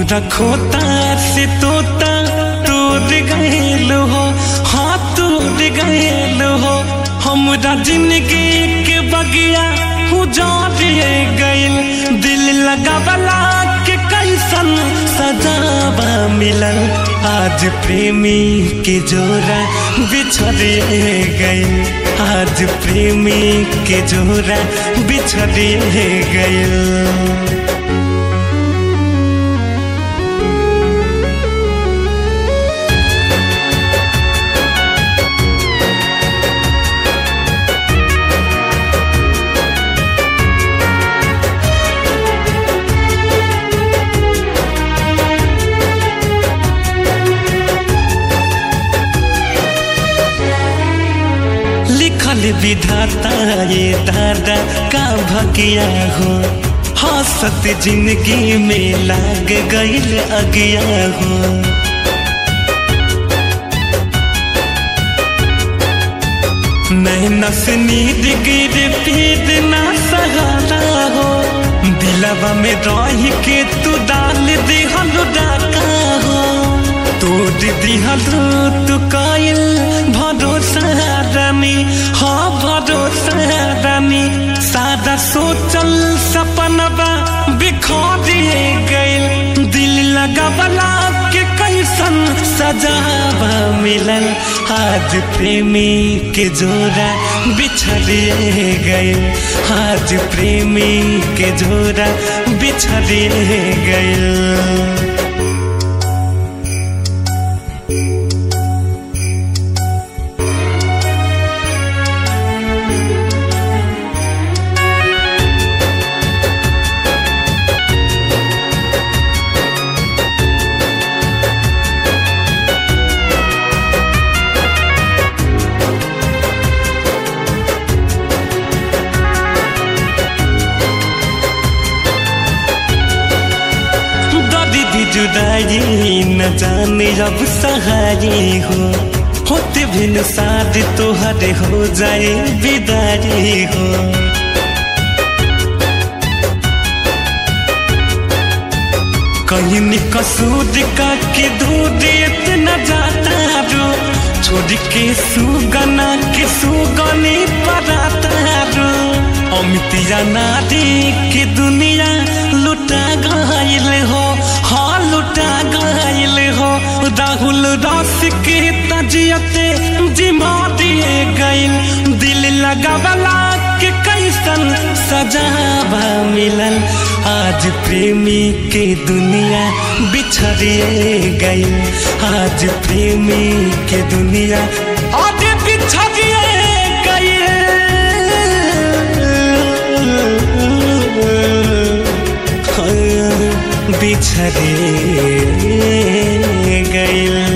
हमरा खोता से तोता तोड़ गयल हो हाँ तोड़ गयल हो हमरा जिंदगी के बगिया उजाड़े गयल दिल लगावला के कैसन सजावा मिलल आज प्रेमी के जोरा बिछड़े गयल आज प्रेमी के जोरा बिछड़े गयल लिखल विधाता ये दादा का भगिया हो हंसत जिंदगी में लाग गईल अगिया हो नैना से नींद गिर पीद ना सहारा हो दिलवा में रह के तू डाल दिहल डाका हो तोड़ दिहल तू कायल भरोसा रानी हाँ भरोसा रानी सादा सोचल सपनवा बिखोरिए गइल दिल लगावला के कैसन सजावा मिलल आज प्रेमी के जोरा बिछड़िए गइल आज प्रेमी के जोरा बिछड़िए गइल दीदी जुदाई न जाने अब सहारी हो होते बिन साथ तोहरे हो जाए विदारी हो कहीं कसूद का के दूध इतना जाता रो छोड़ के सुगना के सुगनी पराता रो अमितिया नारी के दुनिया लुटा गईल हो हाँ लुटा गईल हो राहुल रस के तजियते जिमा दिए गईल दिल लगावला के कैसन सजावा मिलल आज प्रेमी के दुनिया बिछड़िए गई आज प्रेमी के दुनिया आज बिछड़िए गई बिछड़े गई